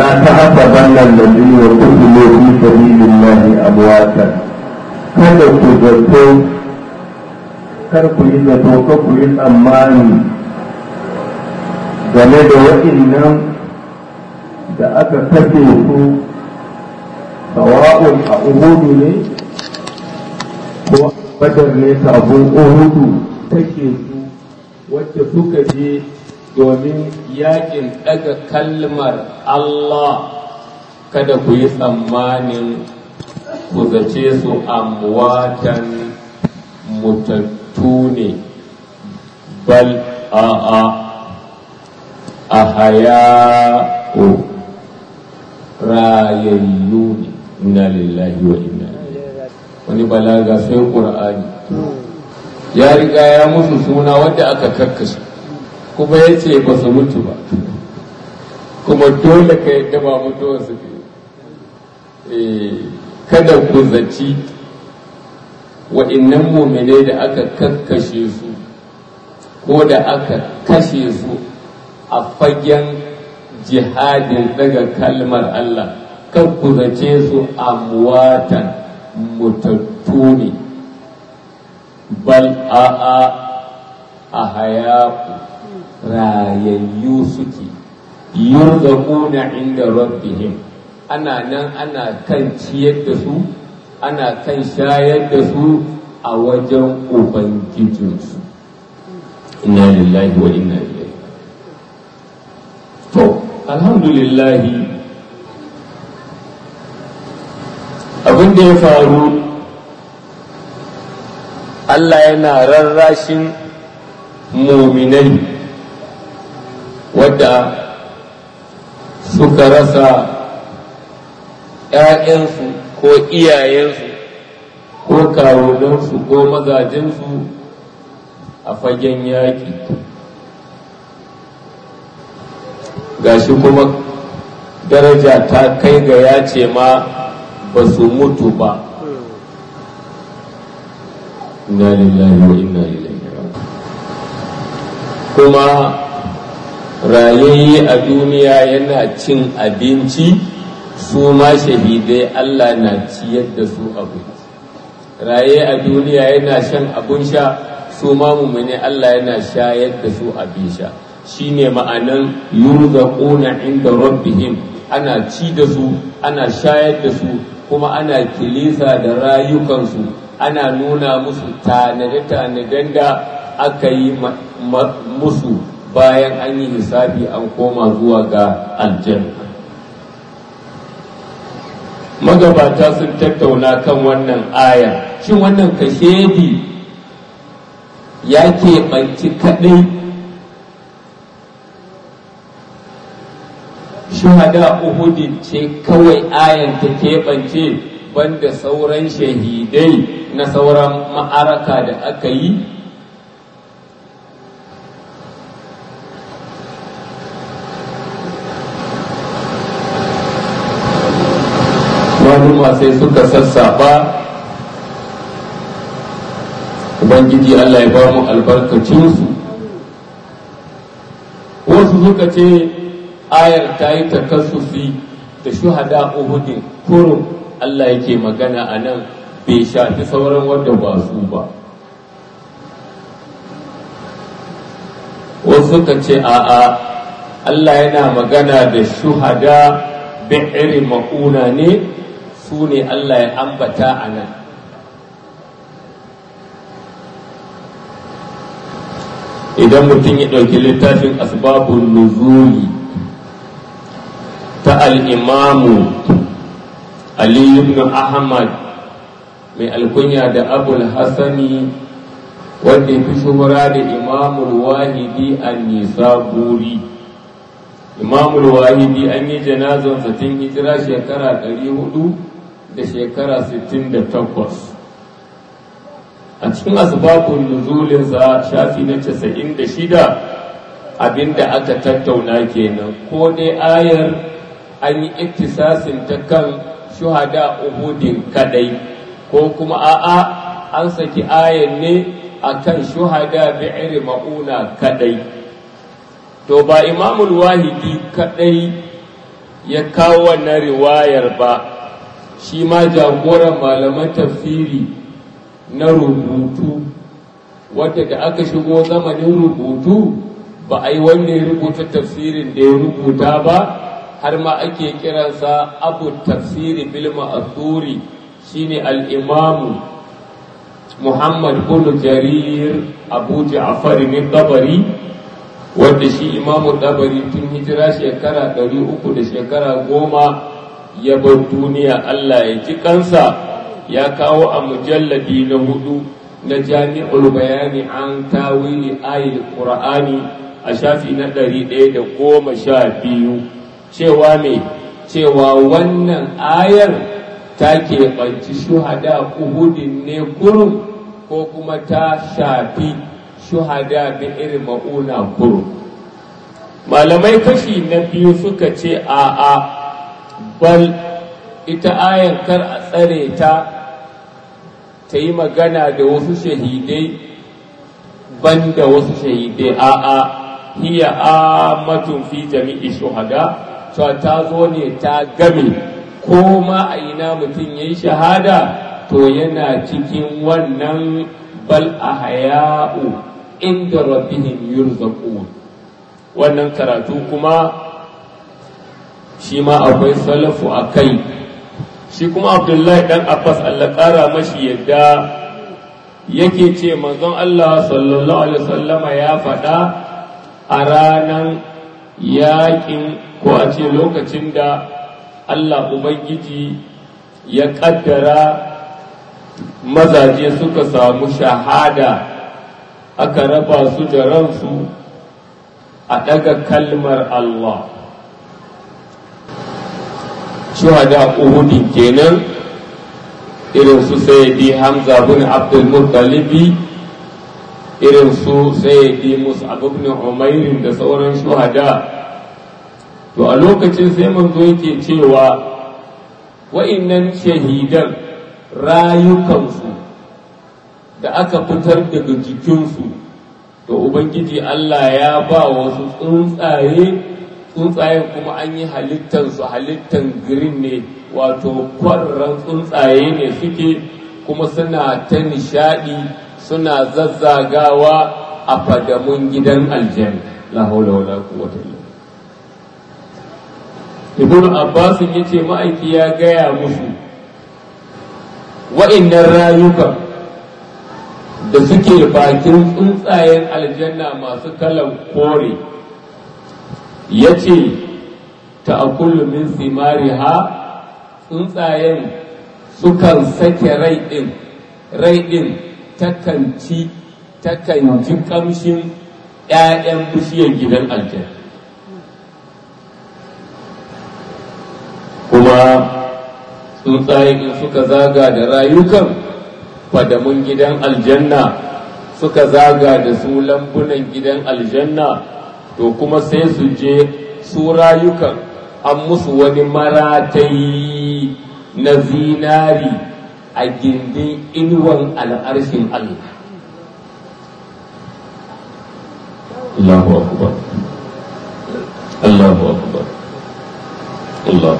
ولا تحسبن الذين قتلوا في سبيل الله أمواتا kada ku zato kar ku yi zato ka ku yi tsammani game da waɗannan da aka kashe su sawa'un a uhudu ne ko badar ne sabon uhudu take su wacce suka je domin yakin daga kalmar Allah kada ku yi tsammanin ku zace su amwatan mutattu ne bal a'a a haya'u rayayyu ne inna lillahi wa inna wani balaga sai ƙur'ani ya riga ya musu suna wanda aka kakkashe kuma ya ce ba su mutu ba kuma dole ka yadda ba mutuwar su kada ku zaci wa'innan muminai da aka kakkashe su ko da aka kashe su a fagen jihadin daga kalmar Allah kan ku zace su amwatan mutattu ne bal a'a a hayaku rayayyu suke yurzaquna inda rabbihim ana nan ana kan ciyar da su ana kan shayar da su a wajen ubangijinsu inna lillahi wa inna ilaihi to alhamdulillahi abin da ya faru Allah yana rarrashin muminai wadda suka rasa ‘ya'yansu ko iyayensu ko kawunansu ko mazajensu a fagen yaƙi gashi kuma daraja ta kai ga ya ce ma ba su mutu ba inna lillahi wa inna ilaihi kuma rayayye a duniya yana cin abinci su ma shahidai Allah na ciyar da su abinci raye a duniya yana shan abun sha su ma mumune Allah yana shayar da su abin sha shine ma'anan yurzaquna inda rabbihim ana ci da su ana shayar da su kuma ana kilisa da rayukansu ana nuna musu tanade-tanaden da aka yi musu bayan an yi hisabi an koma zuwa ga aljanna magabata sun tattauna kan wannan aya shin wannan kashedi ya keɓanci kaɗai shuhada uhudin ce kawai ayan ta keɓance banda sauran shahidai na sauran ma'araka da aka yi maluma sai suka sassaɓa ubangiji Allah ya ba mu albarkacinsu wasu suka ce ayar ta yi takassusi da shuhada uhudin kurum Allah yake magana a nan bai shafi sauran wanda ba su ba wasu suka ce a'a Allah yana magana da shuhada bi'iri ma'una ne su ne Allah ya ambata a nan idan mutum ya ɗauki littafin asbabun nuzuli ta al'imamu Ali ibn Ahmad mai alkunya da abul hassani wanda ya fi shuhura da imamul wahidi an nisaburi imamul wahidi an yi janazon tun hijira shekara 400 da shekara 68 a cikin asbabun nuzulinsa shafi na 96 abinda aka tattauna kenan ko dai ayar an yi iktisasin ta kan shuhada uhudin kadai ko kuma a'a an saki ayan ne akan shuhada bi'ir ma'una kadai to ba imamul wahidi kadai ya kawo wannan riwayar ba shi ma jagoran malaman tafsiri na rubutu wadda da aka shigo zamanin rubutu ba a yi wanda ya rubuta tafsirin da ya rubuta ba har ma ake kiransa abu tafsiri bil ma'thuri shine al-imamu Muhammad bin Jarir Abu Ja'far bin Tabari wanda shi imamu Tabari tun hijira shekara ɗari uku da shekara goma ya bar duniya Allah ya ji kansa ya kawo a mujalladi na hudu na jami'ul bayani an tawili ayil qur'ani a shafi na ɗari ɗaya da goma sha biyu cewa me cewa wannan ayar ta keɓanci shuhada uhudin ne kurum ko kuma ta shafi shuhada bi irin ma'una kurum malamai kashi na biyu suka ce a'a bal ita ayan kar a tsare ta ta yi magana da wasu shahidai ban da wasu shahidai a'a hiya amatun fi jami'i shuhada cewa ta zo ne ta game ko ma a ina mutum ya yi shahada to yana cikin wannan bal a haya'u inda rabbihim yurzaqun wannan karatu kuma shi ma akwai salafu a kai shi kuma abdullahi dan abbas allah ƙara mashi yadda yake ce manzon allah sallallahu alaihi wasallama ya faɗa a ranar yaƙin ko a ce lokacin da allah ubangiji ya ƙaddara mazaje suka samu shahada aka raba su da ransu a ɗaga kalmar allah shuhada uhudin kenan irin su sayyidi hamza bin abdul muttalibi irin su sayyidi mus'ab ibn umair da sauran shuhada to a lokacin sai manzo yake cewa wa'innan shahidan rayukansu da aka fitar daga jikinsu to ubangiji Allah ya ba wasu tsuntsaye tsuntsayen kuma an yi halittansu halittan green ne wato kwararren tsuntsaye ne suke kuma suna ta nishadi suna zazzagawa a fadamun gidan aljanna la haula wala quwwata illa ibnu abbas yace ma'aiki ya gaya musu wa'annan rayukan da suke bakin tsuntsayen aljanna masu kalan kore ya ce ta min simariha tsuntsayen sukan sake rai ɗin rai ɗin takan ci takan ji ƙamshin ‘ya'yan bishiyar gidan aljanna kuma tsuntsayen suka zaga da rayukan fadamun gidan aljanna suka zaga da su lambunan gidan aljanna to kuma sai su je su rayukan an musu wani maratayi na zinari a gindin inuwan al'arshin Allah. Allahu akbar Allahu akbar Allah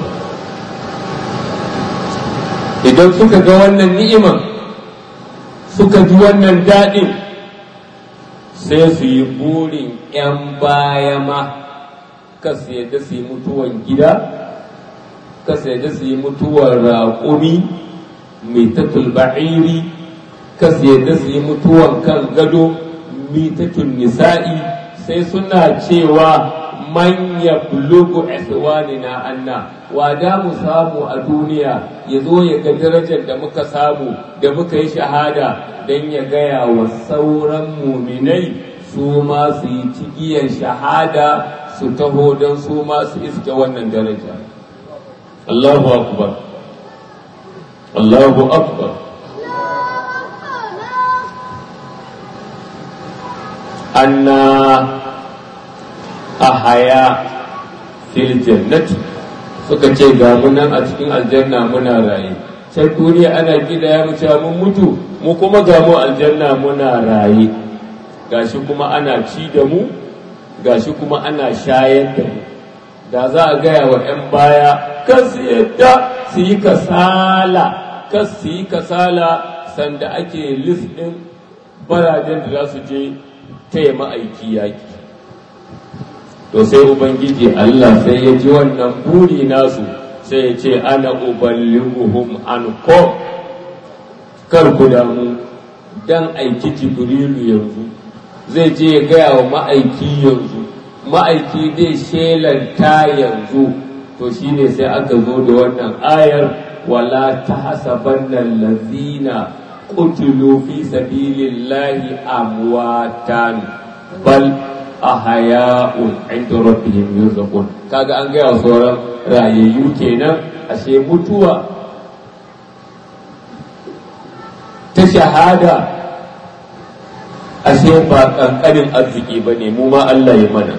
idan suka ga wannan ni'iman suka ji wannan daɗin sai su yi burin ‘yan baya ma kasu yadda su yi mutuwan gida kasu yadda su yi mutuwar raƙumi mai tatul ba'iri kasu yadda su yi mutuwan kan gado mitatul nisa'i sai suna cewa manya bulugu na anna wa da mu samu a duniya ya zo ya ga darajar da muka samu da muka yi shahada don ya gaya wa sauran muminai su ma su yi cigiyar shahada su taho don su ma su iske wannan daraja Allahu akbar Allahu akbar anna ahaya fil jannati suka ce ga mu nan a cikin aljanna muna raye sai duniya ana gida ya mu mun mutu mu kuma ga mu aljanna muna raye gashi kuma ana ci da mu gashi kuma ana shayar da mu da za a gaya wa 'yan baya kan su yadda su yi kasala kan su yi kasala sanda ake list ɗin barajen da za su je taya ma'aiki yaki to sai ubangiji Allah sai ya ji wannan buri nasu sai ya ce ana uballighuhum anko kar ku damu dan aiki jibrilu yanzu zai je ya gaya wa ma'aiki yanzu ma'aiki zai shelanta yanzu to shine sai aka zo da wannan ayar wala tahsabanna allazina qutilu fi sabilillahi amwatan bal ahya'un inda rabbihim yurzaqun kaga an gaya sauran rayayyu kenan ashe mutuwa ta shahada ashe ba kankanin arziki ba ne mu ma Allah ya mana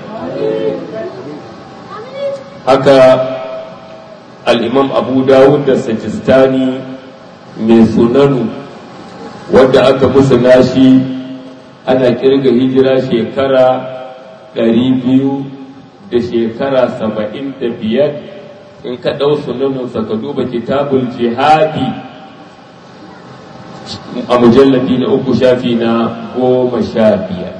haka al'imam abu dawud da sajistani mai sunanu wadda aka musu nashi ana kirga hijira shekara ɗari biyu da shekara saba'in da biyar in ka ɗau sunanunsa ka duba kitabul jihadi a mujallabi na uku shafi na goma sha biyar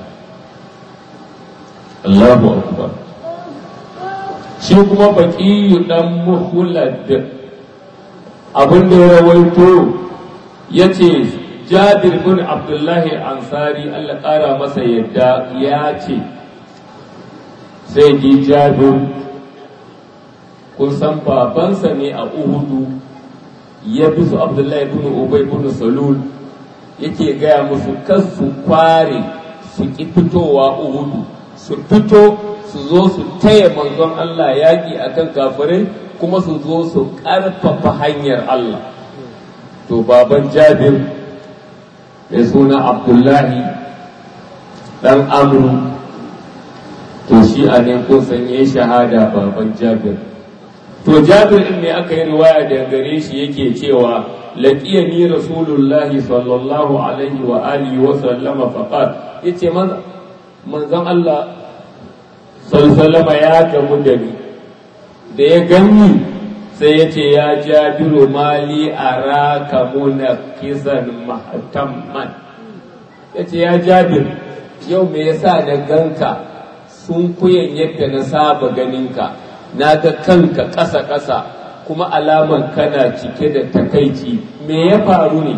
Allahu akbar shi kuma baƙiyu ɗan muhulad abin da ya rawaito ya ce jabir bin abdullahi ansari allah ƙara masa yadda ya ce sai ji jabir kun san babansa ne a uhudu ya bi su abdullahi bin ubay bin salul yake gaya musu kan su kware su ki fitowa uhudu su fito su zo su taya manzon Allah yaƙi akan kafirai kuma su zo su ƙarfafa hanyar Allah to baban jabir mai suna abdullahi ɗan amru to shi a ne kun sanye shahada baban jabir to jabir din ne aka yi riwaya da gare shi yake cewa laqiyani rasulullahi sallallahu alaihi wa alihi wa sallama faqat yace manzon Allah sallallahu ya gamu da ni da ya gani sai ya ce ya jabiru mali araka munakisan mahtamman ya ce ya jabir yau me yasa da ganka sun kuyan yadda na saba ganinka na ga kanka ƙasa-ƙasa kuma alaman kana cike da takaici me ya faru ne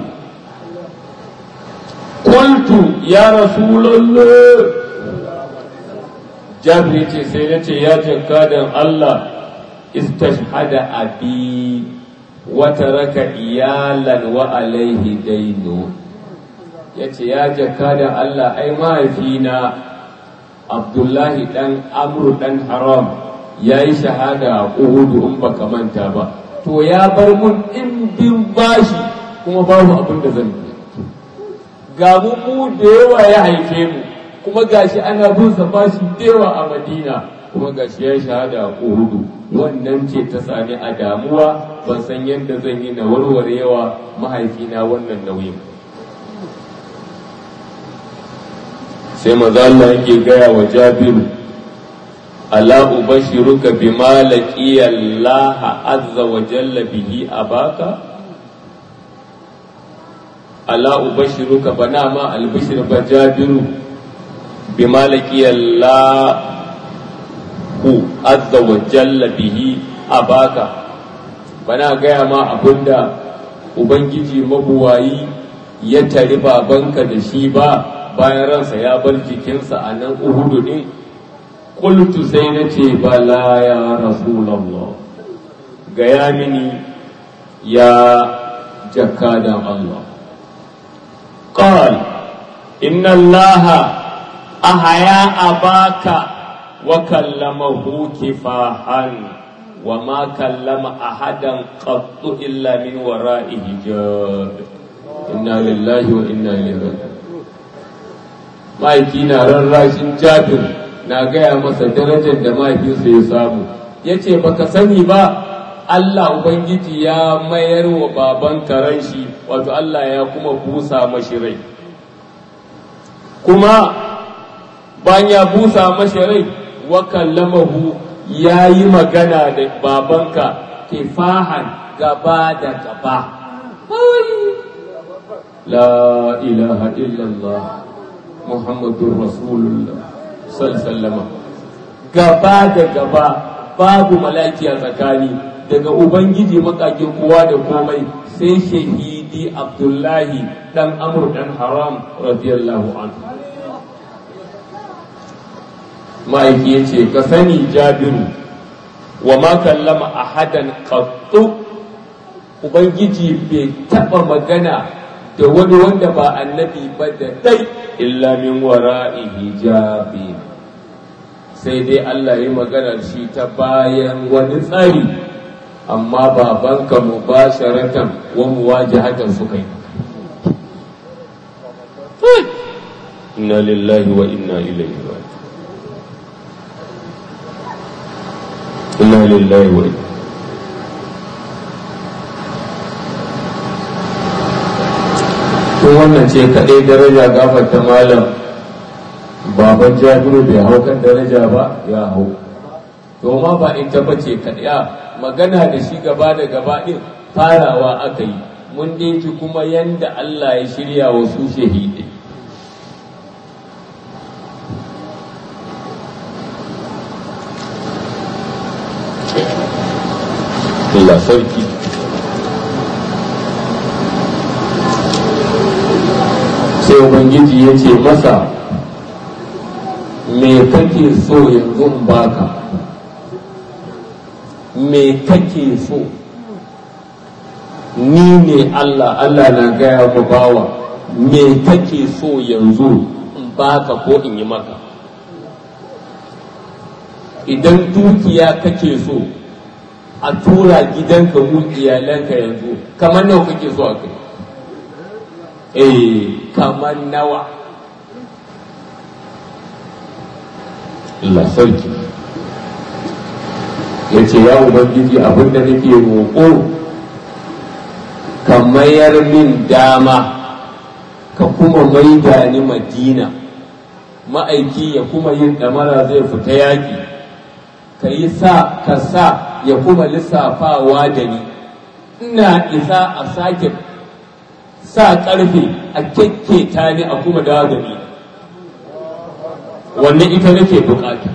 Qultu ya Rasulallah Jabri ce sai na ce ya jakadan Allah istashhada abi wa taraka iyalan wa alaihi dainu yace ya jakadan Allah ai mahaifina Abdullahi dan Amru dan Haram ya yi shahada a Uhudu in baka manta ba to ya bar mun ɗimbin bashi kuma babu abin da zan yi ga mu mu da yawa ya haife mu kuma gashi ana bin sa bashi da yawa a Madina kuma gashi ya shahada a Uhudu wannan ce ta sani a damuwa ban san yadda zan yi na warware yawa mahaifina wannan nauyin sai maza Allah yake gaya wa Jabiru ala ubashiruka bima laqiya Allah azza wa jalla bihi abaka ala ubashiruka bana ma albishir ba Jabiru bima laqiya Allah azza wa jalla bihi abaka bana gaya ma abinda ubangiji mabuwayi ya tari babanka da shi ba bayan ransa ya bar jikinsa a nan uhudu din qultu sai na ce bala ya rasulallah gaya mini ya jakadan Allah qal inna allaha ahaya abaka wa kallamahu kifahan wa ma kallama ahadan qattu illa min wara'i hijab inna lillahi wa inna ilaihi raji'un mahaifi na rarrashin jabir na gaya masa darajar da mahaifinsa ya samu ya ce baka sani ba Allah Ubangiji ya mayar wa baban karen shi wato Allah ya kuma busa mashi rai kuma bayan ya busa mashi rai wa kallamahu ya yi magana da babanka kifahan gaba da gaba la ilaha illallah muhammadun rasulullah sallama gaba da gaba babu malaki a tsakani daga ubangiji makakin kowa da komai sai shahidi abdullahi dan amur dan haram radiyallahu anhu ma'aiki ya ce ka sani jabiru wa ma kallama ahadan qattu ubangiji bai taba magana da wani wanda ba annabi ba da dai illa min wara'i hijabi sai dai Allah ya magana shi ta bayan wani tsari amma babanka mubasharatan wa muwajahatan suka yi inna lillahi wa inna ilaihi raji'un inna lillahi wa inna tun wannan ce kaɗai daraja gafarta malam baban jabiru bai hau kan daraja ba ya hau to ma ba ita ba ce kaɗai magana da shi gaba da gaba ɗin farawa aka yi mun dai ji kuma yanda Allah ya shirya wa su shahidai Allah sarki sai ubangiji ya ce masa me kake so yanzu in baka me kake so ni ne Allah Allah na gaya mu bawa me kake so yanzu in baka ko in yi maka idan dukiya kake so a tura gidanka mu iyalanka yanzu kamar nawa kake so a kai eh kamar nawa Allah sarki ya ce ya ubangiji abinda nake roƙo ka mayar min dama ka kuma maida ni madina ma'aiki ya kuma yin ɗamara zai fita yaƙi ka yi sa ka sa ya kuma lissafawa da ni ina isa a sake sa ƙarfe a kyakketa ni a kuma dawo da ni wannan ita nake bukata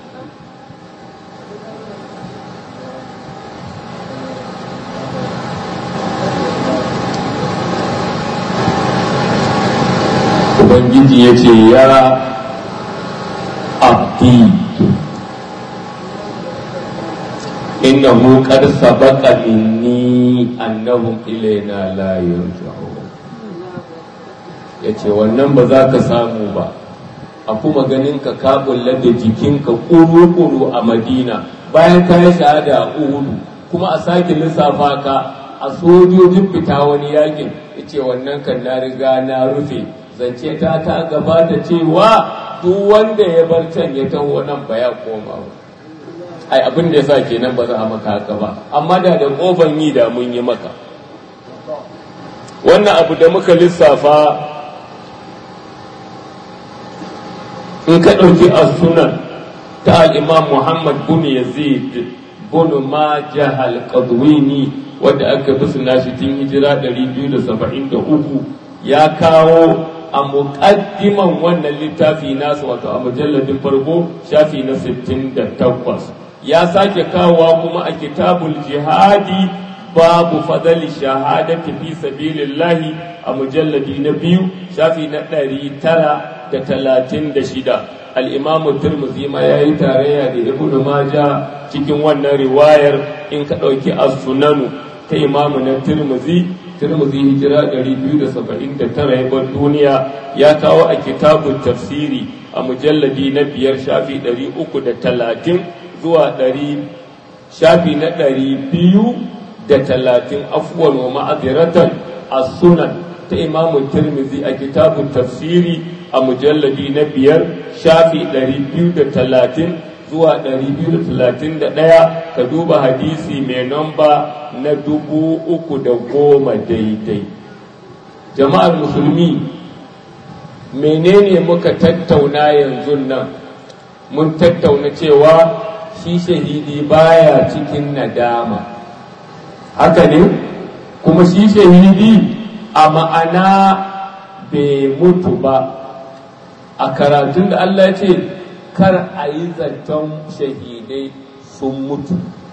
ubangiji ya ce ya abdi innahu qad sabaqa minni annahum ilaina la yarji'un yace wannan ba za ka samu ba a kuma ganin ka ka kulla da jikinka kuru-kuru a madina bayan ka yi shahada a uhudu kuma a sake lissafa ka a sojojin fita wani yakin yace wannan kan na riga na rufe zance ta ta gabata cewa duk wanda ya bar can ya taho nan ba ya koma ba ai abin da ya sa kenan ba za a maka haka ba amma da da ƙofan yi da mun yi maka wannan abu da muka lissafa in ka ɗauki a sunan ta al'imam muhammad bin yazid bin majah al-qadwini wadda aka fi suna shi tun hijira 273 ya kawo a muƙaddiman wannan littafi nasu wato a mujalladin farko shafi na 68 ya sake kawowa kuma a kitabul jihadi babu fadali shahadati fi sabilillahi a mujalladi na biyu shafi na ɗari tara da talatin da shida al'imamu turmuzi ma ya yi tarayya da ibn maja cikin wannan riwayar in ka ɗauki as-sunanu ta imamu na turmuzi turmuzi hijira 279 ya bar duniya ya kawo a kitabun tafsiri a mujalladi na biyar shafi 330 zuwa ɗari shafi na ɗari biyu da talatin afuwan wa ma'aziratan a sunan ta imamun tirmizi a kitabun tafsiri a mujalladi na biyar shafi ɗari biyu da talatin zuwa ɗari biyu da talatin da ɗaya ka duba hadisi mai namba na dubu uku da goma daidai jama'ar musulmi menene muka tattauna yanzu nan mun tattauna cewa shi shahidi baya cikin nadama haka ne kuma shi shahidi a ma'ana bai mutu ba a karatun da Allah ce kar a yi zaton shahidai sun mutu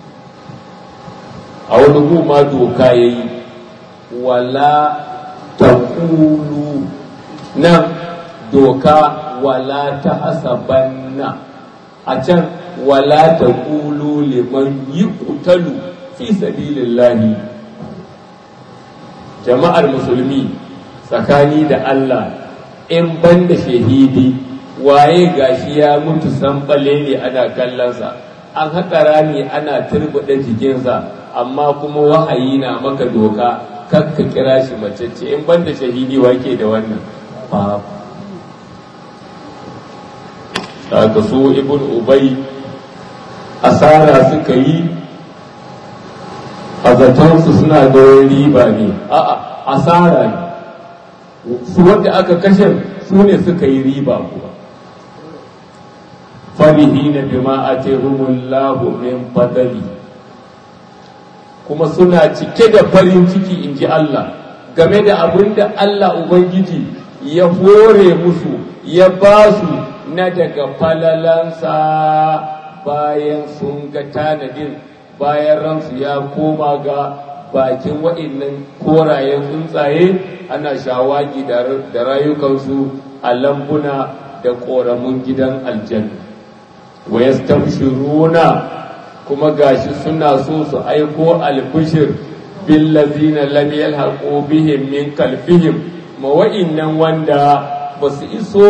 a wani goma doka ya yi wala ta nan doka wala ta hasabanna a can wala ta kulu liman yi kutalu fi sabilillahi jama'ar musulmi tsakani da Allah in ban da shahidi waye gashi ya mutu sanɓale ne ana kallonsa an haƙa rami ana turbuɗe jikinsa amma kuma wahayi na maka doka kakka kira shi macece in ban da shahidi wake da wannan babu daga su ibn ubay asara suka yi a zatonsu suna da riba ne a'a asara ne su wanda aka kashe su ne suka yi riba kuwa farihina bima atahumullahu min fadali kuma suna cike da farin ciki in ji Allah game da abin da Allah Ubangiji ya hore musu ya ba su na daga falalansa bayan sun ga tanadin bayan ransu ya koma ga bakin waɗannan korayen tsuntsaye ana shawagi da rayukansu a lambuna da ƙoramun gidan aljanna wa yastabshiruna kuma gashi suna so su aiko albishir billazina lam yalhaqu bihim min kalfihim ma wa'innan wanda ba su iso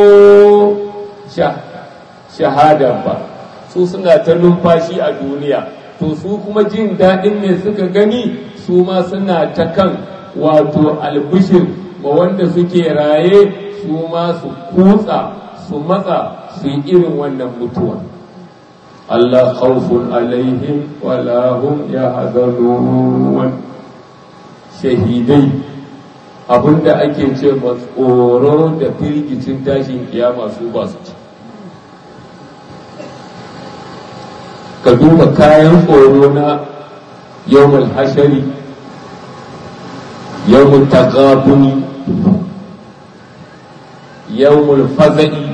shahada ba su suna ta numfashi a duniya to su kuma jin daɗin me suka gani su ma suna ta kan wato albishir ma wanda suke raye su ma su kutsa su matsa su yi irin wannan mutuwa Allah khawfun alaihim wala hum yahzanun shahidai abinda ake ce tsoro da firgicin tashin kiyama su ba su ci ka duba kayan tsoro na yawmul hashari yawmul taqabuni yawmul faza'i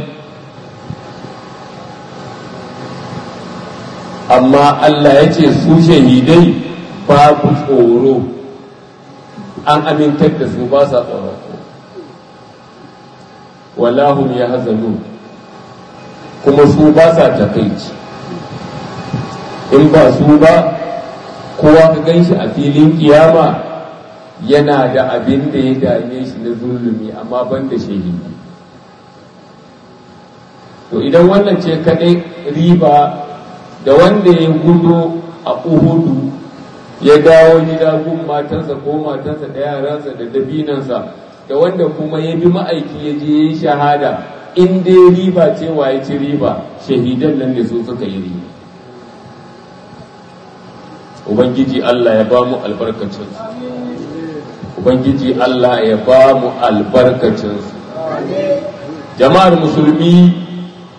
amma Allah ya ce su shahidai babu tsoro an amintar da su ba sa tsoro walahum ya hazanu kuma su ba sa takaici in ba su ba kowa ka gan shi a filin kiyama yana da abin da ya dame shi na zulumi amma ban da shahidi to idan wannan ce kaɗai riba da wanda ya gudu a uhudu ya dawo gida gun matansa ko matansa da yaransa da dabinansa da wanda kuma ya bi ma'aiki ya je ya yi shahada in dai riba ce wa ya ci riba shahidan nan da su suka yi riba ubangiji Allah ya ba mu albarkacinsu ubangiji Allah ya ba mu albarkacinsu jama'ar musulmi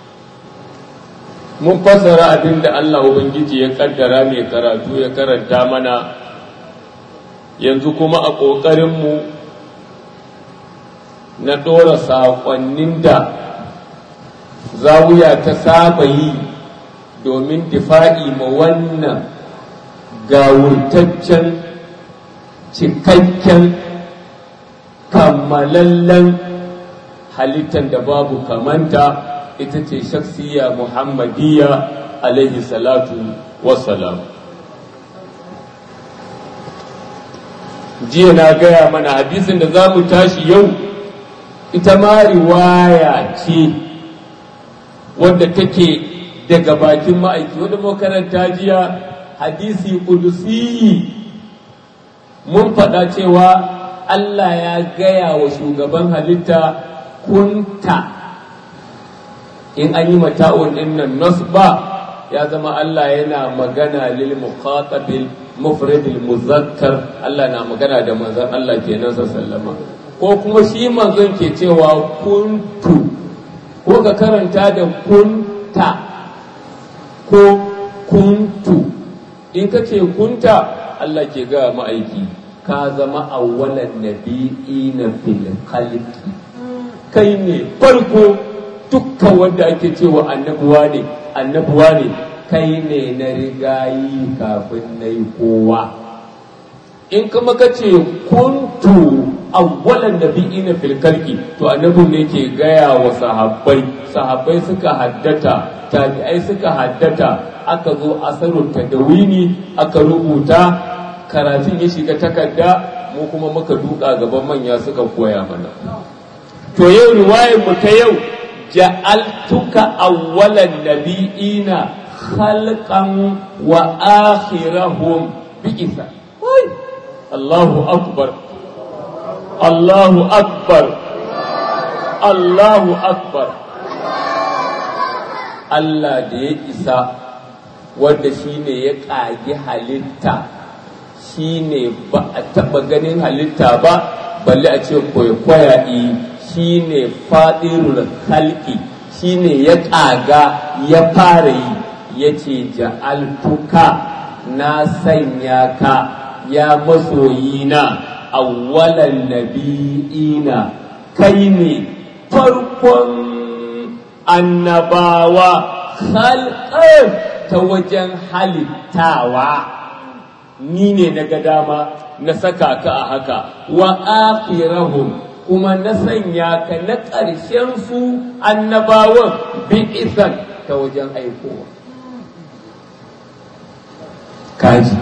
mun fassara abin da Allah Ubangiji ya kaddara mai karatu ya karanta mana yanzu kuma a ƙoƙarinmu na ɗora saƙonnin da zawuya ta saba yi domin difa'i ma wannan gawurtaccen cikakken kammalallen halittar da babu kamanta ita ce shaksiya muhammadiyya alaihi salatu wassalam jiya na gaya mana hadisin da za mu tashi yau ita ma riwaya ce wadda take daga bakin ma'aiki wadda makaranta jiya hadisi kudusi mun faɗa cewa Allah ya gaya wa shugaban halitta kunta in an yi mata'un ɗin nan nasba ya zama Allah yana magana lil muqatabil mufradil muzakkar Allah na magana da manzon Allah kenan sallama ko kuma shi manzon ke cewa kuntu ko ka karanta da kunta ko kuntu in ka ce kunta Allah ke ga ma'aiki ka zama awwalan nabi'ina fil khalqi kai ne farko dukkan wanda ake cewa annabuwa ne annabuwa ne kai ne na rigayi kafin na yi kowa in kuma ka ce kuntu awwalan nabi'ina fil khalqi to annabin ne ke gaya wa sahabbai sahabbai suka haddata tabi'ai suka haddata aka zo asarun tadawini aka rubuta karatun ya shiga takarda mu kuma muka duka gaban manya suka koya mana to yau riwayar mu ta yau ja'altuka awwalan nabi'ina khalqan wa akhirahum bi'isa Allahu akbar Allahu akbar Allahu akbar Allah da ya isa wanda shi ne ya ƙagi halitta shi ne ba a taɓa ganin halitta ba balle a ce kwaikwaya shi ne faɗirul halki shi ne ya ƙaga ya fara yi ya ce ja'altuka na sanya ka ya masoyina awwalan nabi'ina kai ne farkon annabawa khalqan ta wajen halittawa ni ne na ga dama na saka ka a haka wa akhirahum kuma na sanya ka na ƙarshen su annabawan bi isan ta wajen aikowa kaji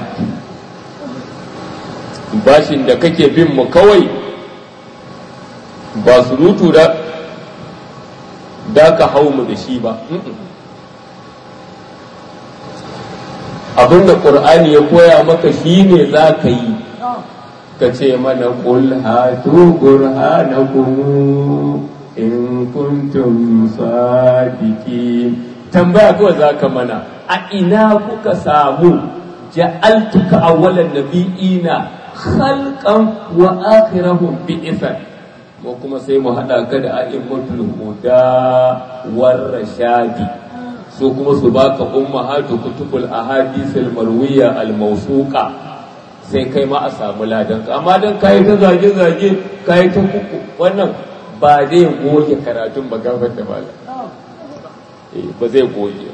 bashin da kake bin mu kawai ba surutu da da ka hau mu da shi ba abinda ƙur'ani ya koya maka shi ne za ka yi ka ce mana ƙul hatu burhanakum in kuntum sadiki tambaya kawai za ka mana a ina kuka samu ja'altuka awwalan nabiyina khalqan wa akhirahum bi'ithan mu kuma sai mu haɗa ka da a'immatul huda war rashadi su kuma su baka ummahatu kutubul ahadithil marwiya al mawsuqa sai kai ma a samu ladan ka amma dan kai ta zage zage kai ta kuku wannan ba zai goge karatun ba gabar da mala eh ba zai goge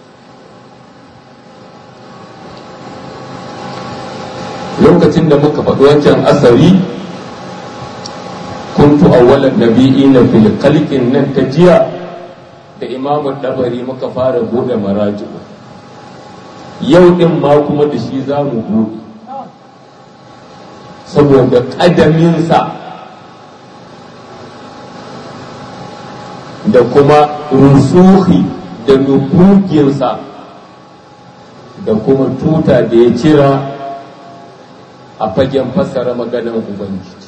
lokacin da muka faɗi wancan asari kuntu awwalan nabiyina fil khalqin nan ta jiya da imamu dabari muka fara bude maraji'u yau din ma kuma da shi za mu bude saboda ƙadaminsa da kuma rusuhi da nufuginsa da kuma tuta da ya cira a fagen fassara maganar ubangiji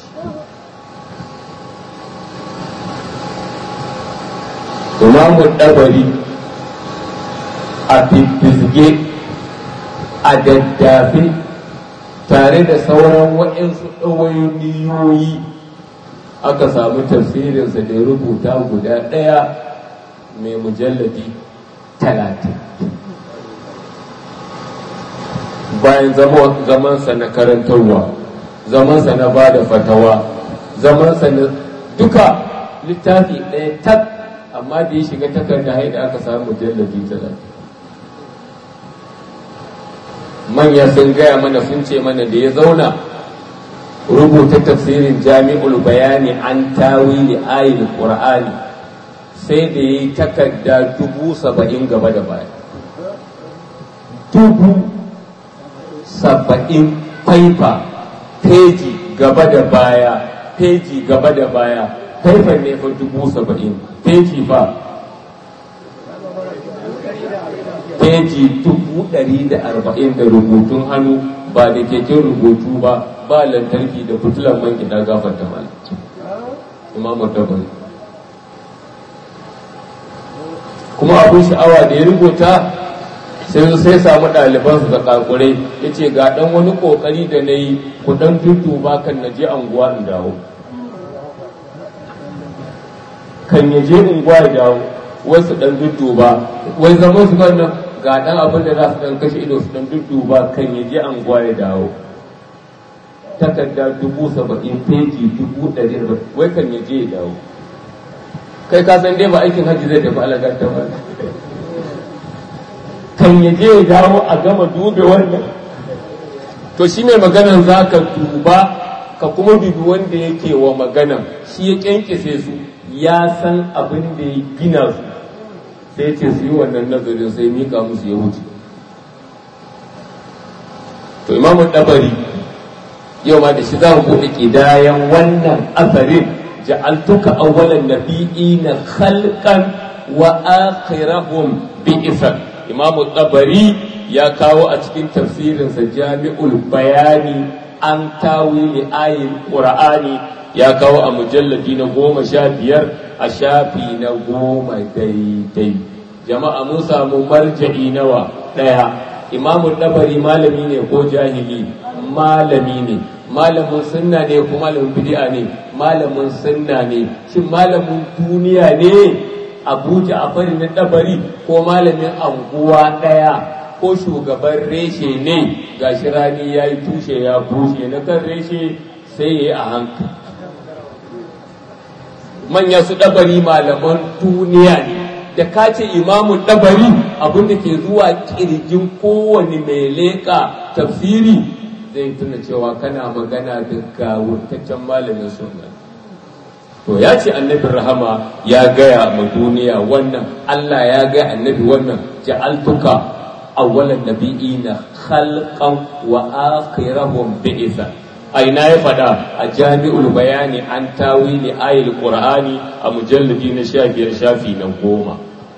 imamu ɗabari a fifizge a daddafe tare da sauran waɗansu ɗawainiyoyi aka samu tafsirinsa da ya rubuta guda ɗaya mai mujalladi talatin bayan zamansa na karantarwa zamansa na ba da fatawa zamansa na duka littafi ɗaya tak amma da ya shiga takarda haida aka samu mujalladi talatin manya sun gaya mana sun ce mana da ya zauna rubuta tafsirin jami'ul bayani an tawili ayin qur'ani sai da ya yi takarda dubu saba'in gaba da baya dubu saba'in faifa peji gaba da baya peji gaba da baya faifan ne fa dubu saba'in peji fa peji dubu ɗari da arba'in da rubutun hannu ba da keken rubutu ba ba lantarki da fitilan man gida gafar ta mala imamu tabari kuma abin sha'awa da ya rubuta sai sai samu ɗalibansu da kakurai ya ce ga ɗan wani ƙoƙari da na yi ku ɗan ba kan na je anguwa in dawo kan ya je unguwa ya dawo wasu ɗan ba wai zaman su kan ga dan abin da za su dan kashe ido su dan dudduba kan ya je anguwa ya dawo takarda dubu saba'in feji dubu ɗari wai kan ya je ya dawo kai ka san dai ba aikin hajji zai tafi alagar ta ba kan ya je ya dawo a gama dube wannan to shi mai maganan za ka duba ka kuma dubi wanda yake wa maganan shi ya kyankyase su ya san abin da ya gina su sai ce su yi wannan nazarin sai mika musu ya wuce to imamu dabari yau ma da shi za mu buɗe ƙidayen wannan asarin ja'altuka awwalan nabiyina khalqan wa akhirahum bi'san imamu dabari ya kawo a cikin tafsirinsa jami'ul bayani an tawili ayin qur'ani ya kawo a mujalladi na goma sha biyar a shafi na goma daidai jama'a mun samu marja'i nawa ɗaya imamu dabari malami ne ko jahili malami ne malamin sunna ne ko malamin bid'a ne malamin sunna ne shin malamin duniya ne abuja a fari na dabari ko malamin anguwa ɗaya ko shugaban reshe ne ga shi rani ya yi tushe ya bushe na kan reshe sai ya yi a hankali manya su ɗabari malaman duniya ne da ka ce imamu ɗabari abinda ke zuwa ƙirjin kowane mai leƙa tafsiri zai tuna cewa kana magana da gawurtaccen malamin sunna to ya ce annabin rahama ya gaya ma duniya wannan Allah ya gaya annabi wannan ja'altuka awwalan nabiyina khalqan wa akhirahum bi'isa aina ya fada a jami'ul bayani an tawili ayil qur'ani a mujalladi na 15 shafi na goma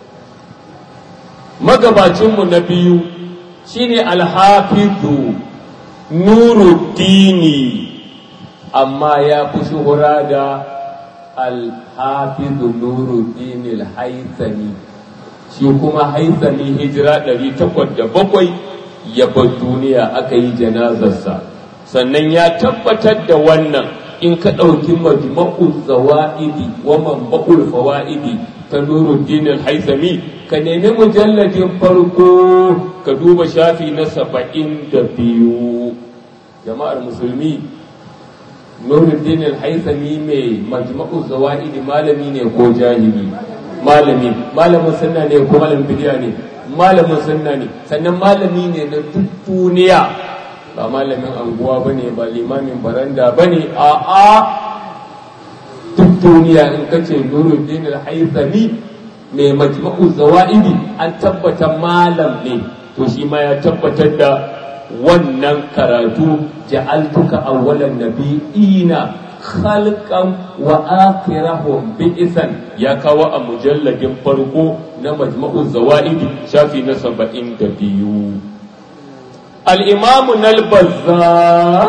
magabacin mu na biyu shine al-hafizu nuruddini amma ya fi shuhura da al-hafizu nuruddin al-haythami shi kuma haithami hijira ɗari takwas da bakwai ya bar duniya aka yi janazarsa sannan ya tabbatar da wannan in ka ɗauki majma'ul zawa'idi wa manba'ul fawa'idi ta nuruddin al-haithami ka nemi mujalladin farko ka duba shafi na saba'in da biyu jama'ar musulmi nuruddin al-haithami mai majma'ul zawa'idi malami ne ko jahili malami malamin sunna ne ko malamin bidiya ne malamin sunna ne sannan malami ne na duk duniya ba malamin anguwa bane ba limamin baranda bane a a duk duniya in kace nuruddin al-haythami mai majma'u zawaidi an tabbata malam ne to shi ma ya tabbatar da wannan karatu ja'altuka awwalan nabiyina khalqan wa akhirahum bi'san ya kawo a mujalladin farko na majma'u zawaidi shafi na saba'in da biyu al-imam al-bazzar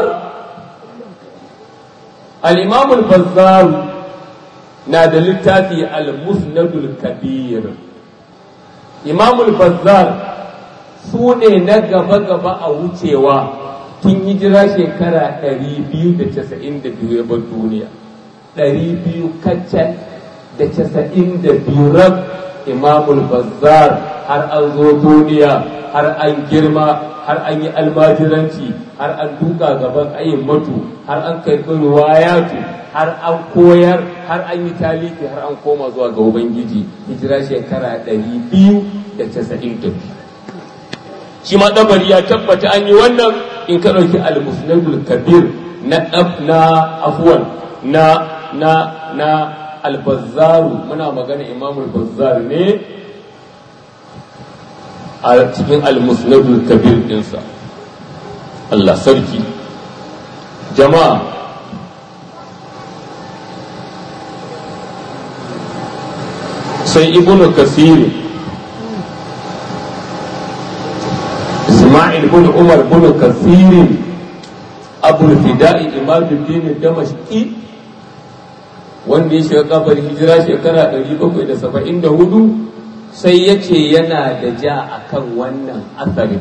al-imam al-bazzar na da littafi al-musnadul kabir imam al-bazzar su ne na gaba-gaba a wucewa tun hijira shekara 292 ya bar duniya 200 kacal da 92 rab imamul bazzar har an zo duniya har an girma har an yi almajiranci har an duka gaban ayin matu har an karɓi ruwayatu har an koyar har an yi taliki har an koma zuwa ga ubangiji hijira shekara 292 shi ma ɗabari ya tabbata an yi wannan in ka ɗauki al-musnadul kabir na na afuwan na na na al-bazzaru muna magana imamul bazzar ne a cikin al-musnadul kabir ɗinsa Allah sarki jama'a sai ibnu kasiri إسماعيل بن عمر بن كثير أبو الفداء إمام الدين الدمشقي wanda ya shiga kafar hijira shekara 774 sai ya ce yana da ja a kan wannan asarin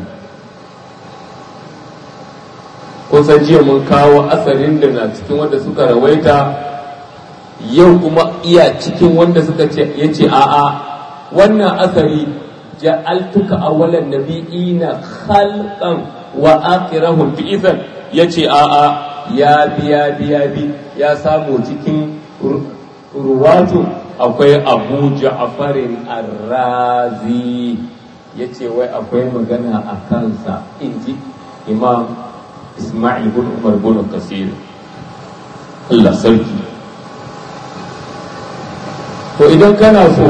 kusan jiya mun kawo asarin da na cikin wanda suka rawaita yau kuma iya cikin wanda suka ce ya ce a'a wannan asari ja'altuka awwalan nabiyina khalqan wa akhirahum bi'ithan yace a'a ya biya biya bi ya samu cikin ruwatu akwai abu ja'farin arrazi yace wai akwai magana a kansa inji imam isma'il bin umar bin kasir Allah sarki to idan kana so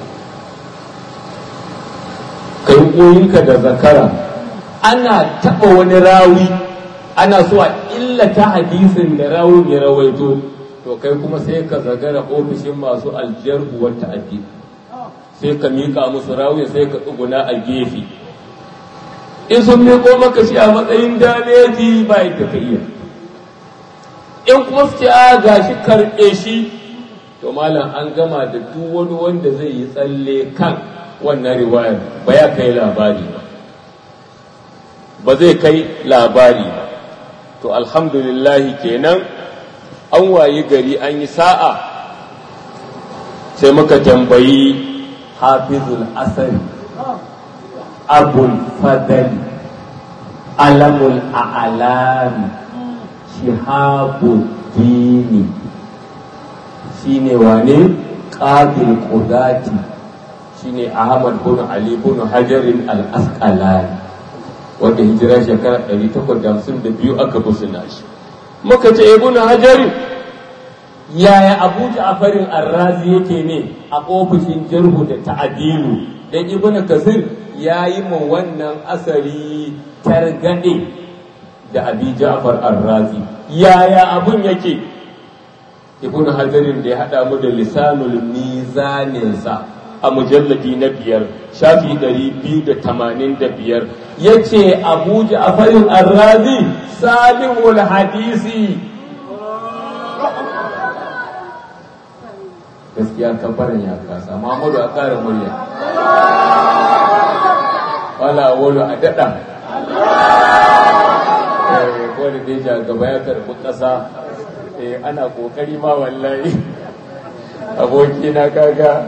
ka yi koyinka da zakara ana taɓa wani rawi ana so a illata hadisin da rawun ya rawaito to kai kuma sai ka zagara ofishin masu aljarhu wata addini sai ka miƙa musu rawun sai ka tsuguna a gefe in sun miƙo maka shi a matsayin dameji ba yadda ka iya in kuma su ce a gashi karɓe shi to malam an gama da duk wani wanda zai yi tsalle kan wannan riwayar ba ya kai labari ba ba zai kai labari ba to alhamdulillahi kenan an wayi gari an yi sa'a sai muka tambayi hafizul asari abul fadali alamul a'alami shihabul dini shine wane qabil qudati shine ahmad bin ali bin hajarin al-asqalani wanda hijira shekara 852 aka busuna shi muka ce ibn hajarin yaya abu ja'farin arrazi yake ne a ofishin jarhu da ta'adilu dan ibn kasir yayi ma wannan asari targade da abi ja'far arrazi yaya abun yake ibn hajarin da ya hada mu da lisanul mizaninsa a mujalladi na biyar shafi ɗari biyu da tamanin da biyar ya ce abu ja'farin arrazi salihul hadisi gaskiya kafarin ya kasa Muhammadu a ƙara murya wala wolo a daɗa ko da deja gaba ya karɓi ƙasa ana ƙoƙari ma wallahi abokina kaga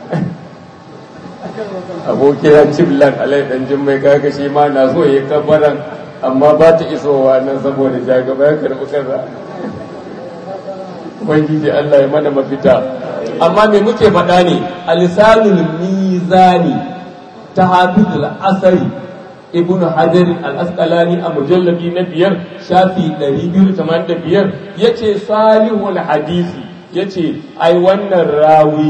abokina ciblan alai dan jimmai kaga shi ma na so ya kabaran amma ba ta isowa nan saboda jagaba ya karɓi kaza ubangiji Allah ya mana mafita amma me muke faɗa ne alisanul mizani ta hafizul asari ibn hajar al-asqalani a mujallabi na biyar shafi 285 yace salihul hadisi yace ai wannan rawi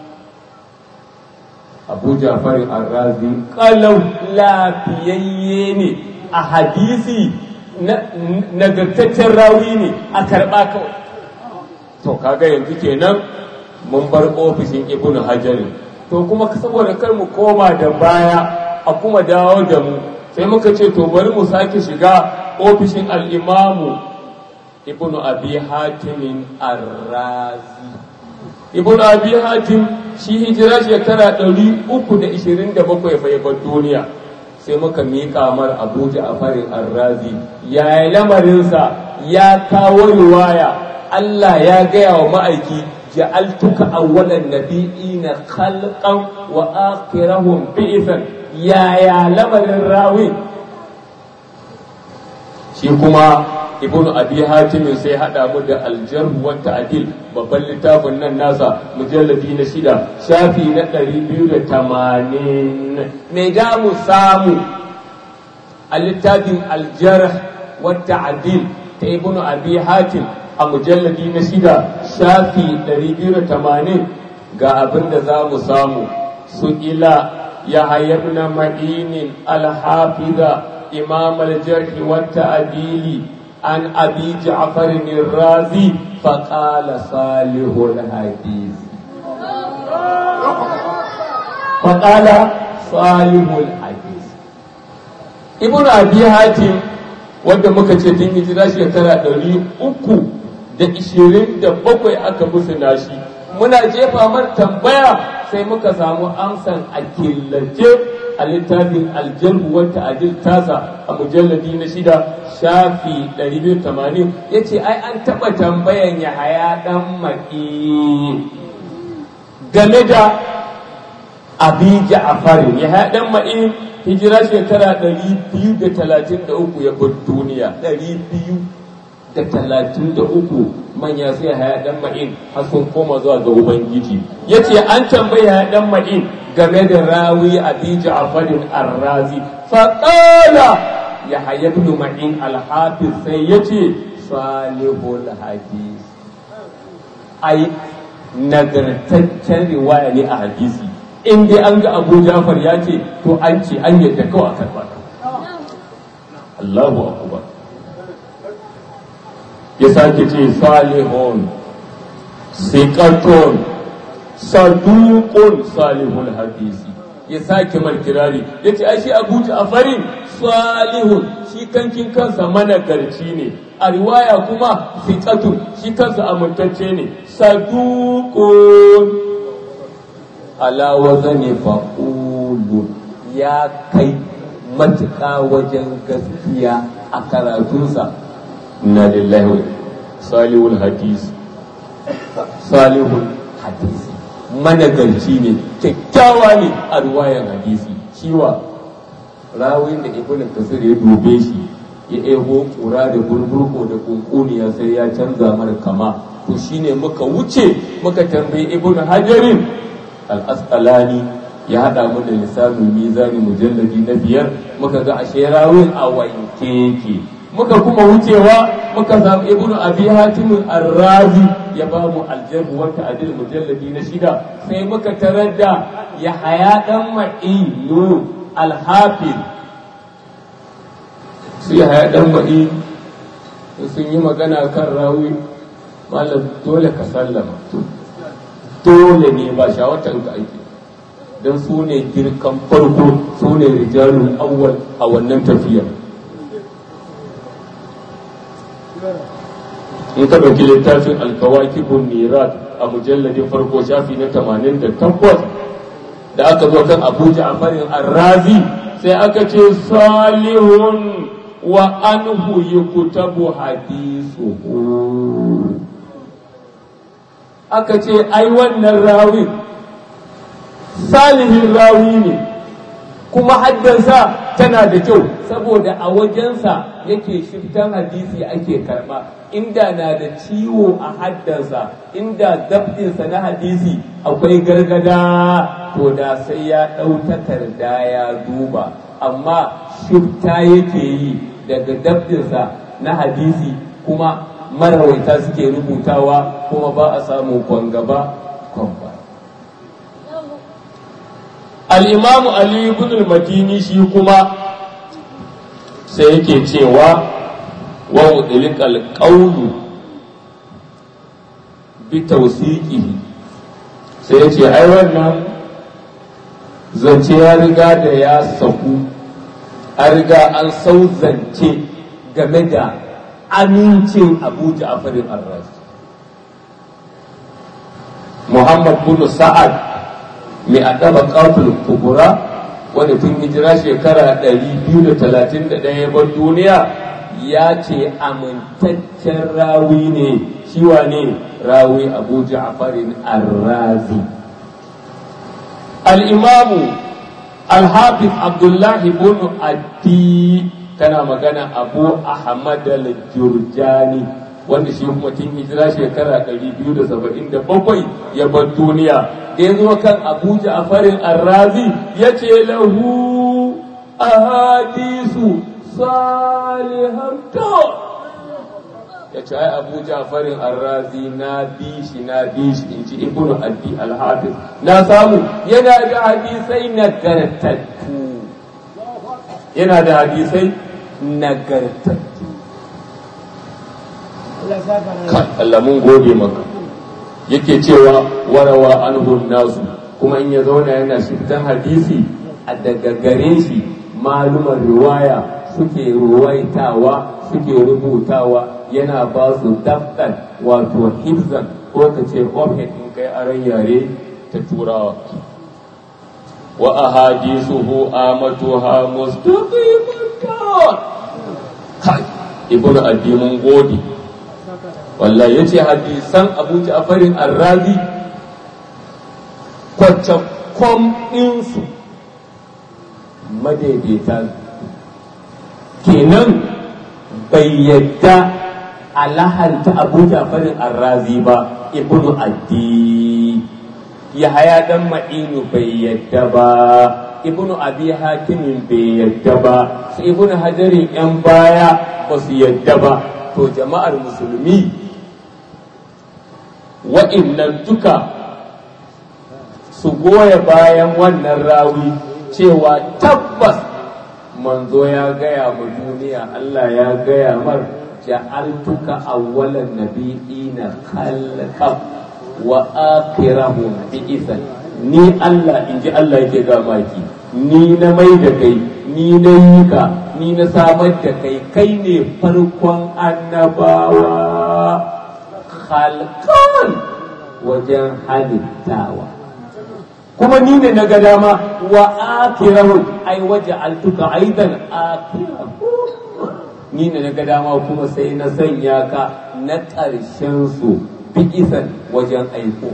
abu jafarin arrazi kalau lafiyayye ne a hadisi nagartaccen rawi ne a karɓa kawai to kaga yanzu kenan mun bar ofishin ibn hajarin to kuma saboda kar mu koma da baya a kuma dawo da mu sai muka ce to bari mu sake shiga ofishin al'imamu ibn abi hatimin arrazi ibn abi hatim shi hijira shekara ɗari uku da ishirin da bakwai bar duniya sai muka miƙa mar abuja a farin arrazi ya yi lamarinsa ya kawo riwaya Allah ya gaya wa ma'aiki ja'altuka awwalan nabiyina khalqan wa akhirahum bi'than ya ya lamarin rawi shi kuma ibn abi hatim sai hada mu da aljarh wa ta'dil babban littafin nan nasa mujalladi na shida shafi na 280 me da mu samu a littafin aljarh wa ta'dil ta ibn abi hatim a mujalladi na shida shafi 280 ga abin da za mu samu su ila ya hayyabna ma'inin alhafiza imam aljarhi wa ta'dili an abi ja'far razi faqala salihul hadith faqala salihul hadith ibnu abi hatim wanda muka ce tun hijira shekara ɗari uku da ishirin da bakwai aka musu nashi muna jefa mar tambaya sai muka samu amsan a killace a littafin aljarhu wata adil tasa a mujalladi na shida shafi 280 ya ce ai an taɓa tambayan ya haya ɗan maƙi game da abi ja'farin ya haɗan ma'in hijira shekara 233 ya bar duniya 233 manya sai haya dan ma'in har sun koma zuwa ga ubangiji yace an tambayi haya dan ma'in game da rawi abi ja'farin ar-razi fa qala ya haya ibn ma'in al-hafiz sai yace salihul hadis ai nagartaccen riwaya ne a hadisi in dai an ga abu jafar ya ce to an ce an yadda kawai a karɓa Allahu akbar ya sake ce salihun siqatun saduqun salihul hadisi ya sake mar kirari ya ce shi abu ja'farin salihun shi kankin kansa managarci ne a riwaya kuma siqatun shi kansa amintacce ne saduqun ala wazani fa'ulu ya kai matuƙa wajen gaskiya a karatunsa na lillahi salihul hadisi salihul hadisi managarci ne kyakkyawa ne a ruwayan hadisi shiwa rawin da ibn kasir ya dube shi ya ego kura da burburko da kunkuniya sai ya canza mara kama to shine muka wuce muka tambayi ibn hajarin al-asqalani ya haɗa mu da lisanin mizani mujalladi na biyar muka ga ashe rawin a wanke yake muka kuma wucewa muka samu ibnu abi hatim ar-razi ya ba mu aljarhu wa ta'dil mujalladi na shida sai muka tarar da ya haya dan ma'inu al-hafiz su ya haya dan ma'in sun yi magana kan rawi malam dole ka sallama dole ne ba shawatan ka aiki don su ne girkan farko su ne rijalun awwal a wannan tafiyar in ka ɗauki littafin alkawakibun mirat a mujalladin farko shafi na 88 da aka zo kan abuja a farin arrazi sai aka ce salihun wa anhu yuktabu hadisuhu aka ce ai wannan rawin salihin rawi ne kuma haddansa tana da kyau saboda a wajensa yake shiftan hadisi ake karba inda na da ciwo a haddansa inda dabdinsa na hadisi akwai gargada to da sai ya ɗau takarda ya duba amma shifta yake yi daga dabdinsa na hadisi kuma marawaita suke rubutawa kuma ba a samu kwangaba kwamba al'imamu Ali ibn al-Madini shi kuma sai yake cewa wa wudilikal qawlu bi tawsiqihi sai yace ai wannan zance ya riga da ya saku an riga an sau zance game da amincin Abu Ja'far al-Razi Muhammad bin Sa'ad mai adaba ƙafin kubura wanda tun hijira shekara 231 bar duniya ya ce amintaccen rawi ne shiwa ne rawi abu ja'farin arrazi al'imamu alhafiz abdullahi bin addi tana magana abu ahmad al-jurjani wanda shi kuma tun hijira shekara 277 ya bar duniya da ya zo kan abuja a farin arrazi ya ce lahu ahadisu salihan to ya ce ai abuja a farin arrazi na bi shi na bi shi in ci ibnu addi alhafiz na samu yana da hadisai nagartattu yana da hadisai nagartattu Allah mun gode maka yake cewa warawa anhun nasu kuma in ya zauna yana shiftan hadisi a daga gare shi malumar riwaya suke ruwaitawa suke rubutawa yana ba su daftar wato hibzan ko ka ce ofin in kai aran yare ta turawa wa ahadisuhu amatuha mustaqimatun kai ibnu addi mun gode wallahi yace hadisan Abu Ja'farin Ar-Razi kwacce fom ɗinsu madaidaita kenan bai yadda a lahanta abu jafarin arrazi ba ibnu addi ya haya dan ma'inu bai yadda ba ibnu abi hatimin bai yadda ba su ibnu hajarin yan baya ba su yadda ba to jama'ar musulmi wa'innan duka su goya bayan wannan rawi cewa tabbas manzo ya gaya ma duniya Allah ya gaya mar ja'altuka awwalan nabiyina khalqan wa akhirahum bi'ithan ni Allah inji Allah yake ga maki ni na mai da kai ni na yi ka ni na samar da kai kai ne farkon annabawa khalqan wajen halittawa kuma ni ne na ga dama wa akirahu ai waje altuka aidan akirahu ni ne na ga dama kuma sai na sanya ka na ƙarshen su bi'isan wajen aiko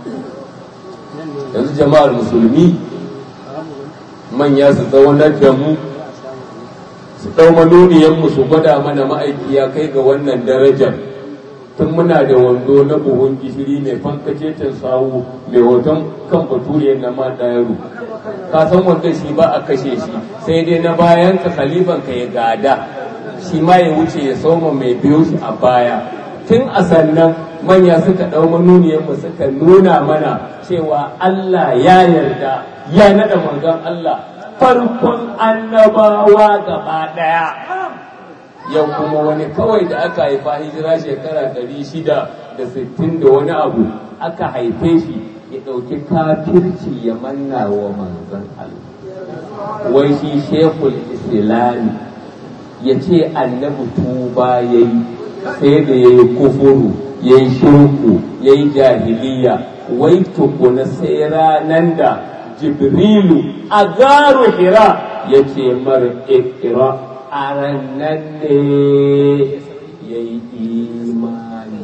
yanzu jama'ar musulmi manya su zaunar da mu su ɗau manuniyanmu su gwada mana ma'aiki ya kai ga wannan darajar tun muna da wando na buhun gishiri mai fankacecen sawu mai hoton kan baturiyar na ma yaro ka san wanda shi ba a kashe shi sai dai na bayan ka khalifan ka ya gada shi ma ya wuce ya soma mai biyo shi a baya tun a sannan manya suka ɗau manuniyarmu suka nuna mana cewa Allah ya yarda ya naɗa manzon Allah farkon annabawa gaba ɗaya yau kuma wani kawai da aka haifa hijira shekara ɗari shida da sittin da wani abu aka haife shi ya ɗauki kafirci ya manna wa manzon Allah wai shi shekul islami ya ce annabi tuba ya yi sai da ya yi kufuru ya yi shirku ya yi jahiliya wai tukuna sai ranar da jibrilu a garu hira ya ce mara ikira a ranar ne ya yi imani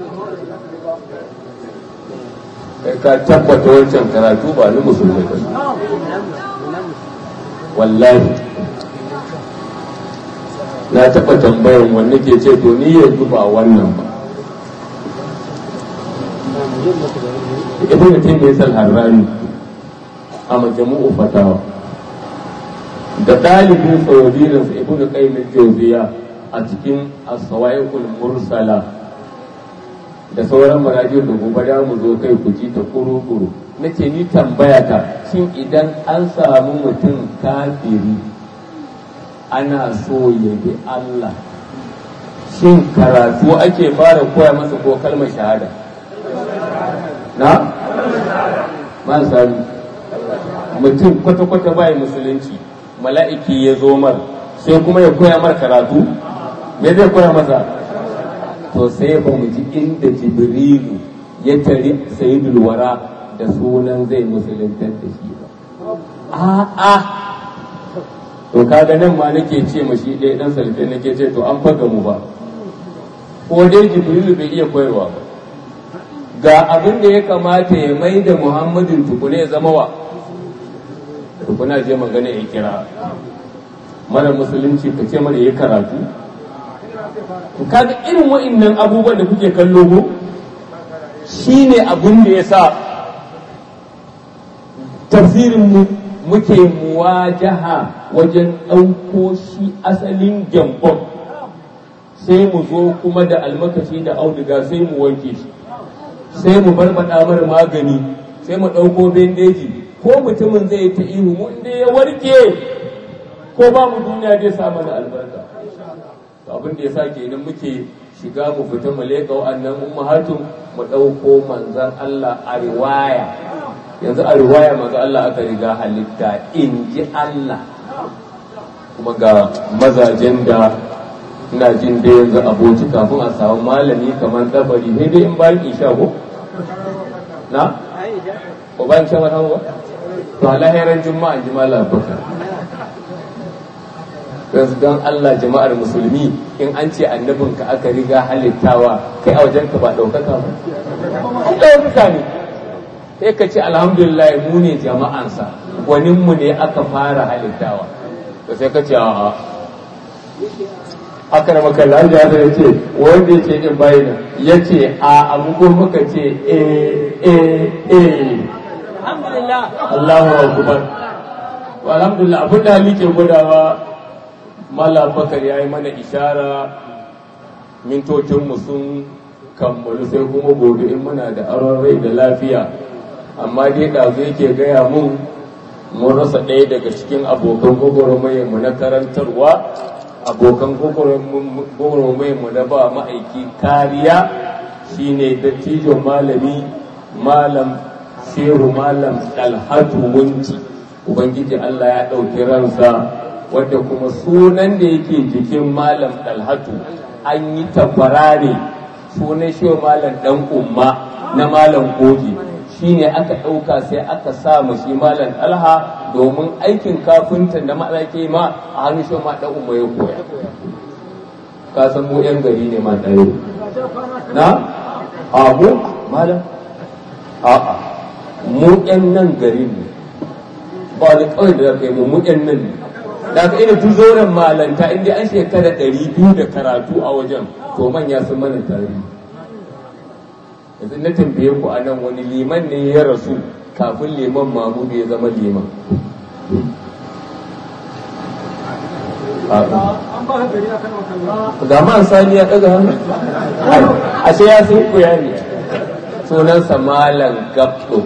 kai ka tabbata wancan karatu ba ni musulmi ba wallahi na taɓa tambayan wanne ke ce to ni yanzu ba wannan ba ibn taymiyyah al-harrani a majmu'u fatawa da dalibin saurabirin sa ibn qayyim al-jawziya a cikin as-sawa'iqul mursala da sauran marajin da gobe da mu zo kai ku ji ta kuru-kuru nace ni tambaya ta shin idan an samu mutum kafiri ana so ya bi Allah shin karatu ake fara koya masa ko kalmar shahada na? man sami mutum kwata-kwata bai musulunci mala'iki ya zo mar sai kuma ya koya mar karatu me zai koya masa to sai ba mu ji inda jibrilu ya tari sayidul wara da sunan zai musuluntar da shi ba a'a to kaga nan ma nake ce ma shi ɗaya ɗan salfe nake ce to an faga mu ba ko dai jibrilu bai iya koyarwa ba ga abin da ya kamata ya mai da muhammadin tukune ya zama wa tukuna je magana ya kira mara musulunci ka ce mara ya karatu kaga irin wa'innan abubuwan da kuke kallo ko shi ne abin da ya sa tafsirinmu muke muwajaha wajen ɗauko shi asalin gyambon sai mu zo kuma da almakashi da auduga sai mu wanke shi sai mu barbaɗa mara magani sai mu ɗauko bendeji ko mutumin zai ta ihu mu inda ya warke ko ba mu duniya zai sa mana albarka to abin da ya sa kenan muke shiga mu fita mu leƙa wa'annan ummahatun mu ɗauko manzan Allah a riwaya yanzu a riwaya manzan Allah aka riga halitta in ji Allah kuma ga mazajen da ina jin da yanzu aboki kafin a samu malami kamar dabari sai dai in bayan isha ko na ko bayan shan wata ba to alahiran juma'a ji malam bakar yanzu don Allah jama'ar musulmi in an ce annabinka aka riga halittawa kai a wajenka ba ɗaukaka ba ai ɗaukaka ne sai ka ce alhamdulillah mu ne jama'ansa gwaninmu ne aka fara halittawa to sai ka ce a'a aka da maka lafiya da ce wanda ya ce in bayyana ya ce a abu ko muka ce eh eh eh alhamdulillah Allahu akbar wa alhamdulillah abin da hali ke gudawa mala bakar ya yi mana ishara mintocinmu sun kammalu sai kuma gobe in muna da aron rai da lafiya amma dai ɗazu yake gaya mun mun rasa ɗaya daga cikin abokan gwagwarmayarmu na karantarwa abokan gwagwarmayarmu na ba ma'aiki kariya shine dattijo malami malam shehu malam dalhatu wunci ubangiji Allah ya ɗauki ransa wadda kuma sunan da yake jikin malam dalhatu an yi tabbara ne sunan shehu malam dan umma na malam goji shine aka ɗauka sai aka sa mu shi malam alha domin aikin kafinta da malake ma a hannun shehu ma dan umma ya koya ka san mu yan gari ne ma ɗaya na a mu malam a'a mu yan nan garin ne ba da kawai da kai mu mu yan nan ne da ka ina tu zauren malanta inda an shekara ɗari biyu da karatu a wajen to manya sun mana tarihi yanzu na tambaye ku a nan wani liman ne ya rasu kafin liman mamudu ya zama liman Zaman sani ya ɗaga hannu ashe ya sun kuya ne sunansa malam gabdo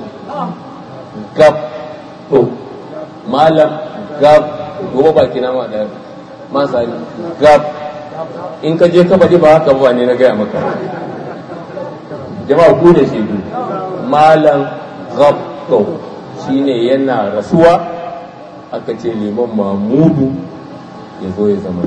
gabdo malam gab gobe baki na ma ɗaya man sani gab in ka je ka faɗi ba haka ba ne na gaya maka jama'a ku da shaidu malam gabdo shine yana rasuwa aka ce liman mamudu ya zo ya zama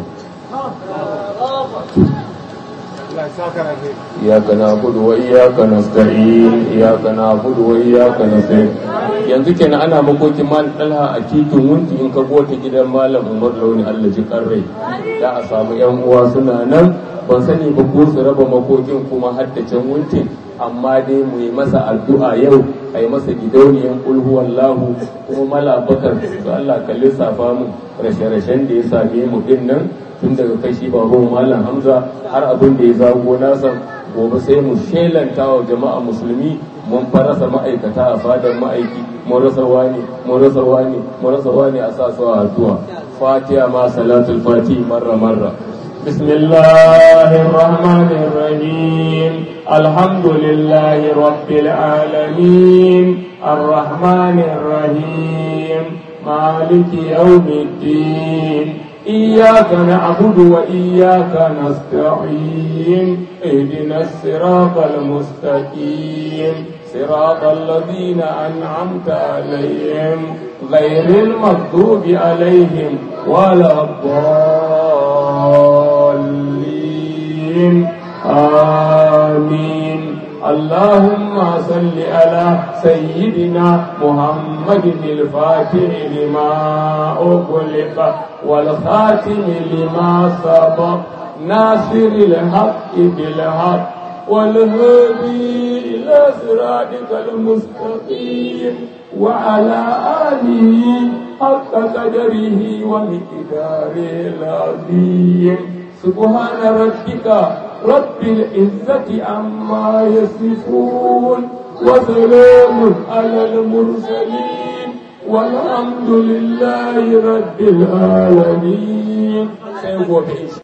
إياك نعبد وإياك نستعين إياك نعبد وإياك نستعين yanzu kenan ana makokin man dalha a titin wunti in ka ta gidan malam umar launi Allah ji karrai da a samu yan uwa suna nan ban sani ba ko su raba makokin kuma haddacin wuntin amma dai mu yi masa addu'a yau a yi masa gidauniyan ulhu wallahu kuma mala bakar su Allah ka lissafa mu rashe-rashen da ya same mu din nan tun daga kashi babu malam hamza har abin da ya zago nasa gobe sai mu shelanta wa jama'a musulmi mun farasa ma'aikata a fadar ma'aiki mun rasa wani mun rasa wani mun rasa wani a sa su a addu'a fatiha ma salatul fati marra marra بسم الله الرحمن الرحيم الحمد لله رب العالمين الرحمن الرحيم مالك يوم الدين إياك نعبد وإياك نستعين اهدنا الصراط المستقيم صراط الذين أنعمت عليهم غير المغضوب عليهم ولا الضالين آمين اللهم صل على سيدنا محمد الفاتح لما أغلق والخاتم لما سبق ناصر الحق بالحق والهادي إلى صراطك المستقيم وعلى آله حق قدره ومقداره العظيم سبحان ربك رب العزة عما يصفون وسلام على المرسلين والحمد لله رب العالمين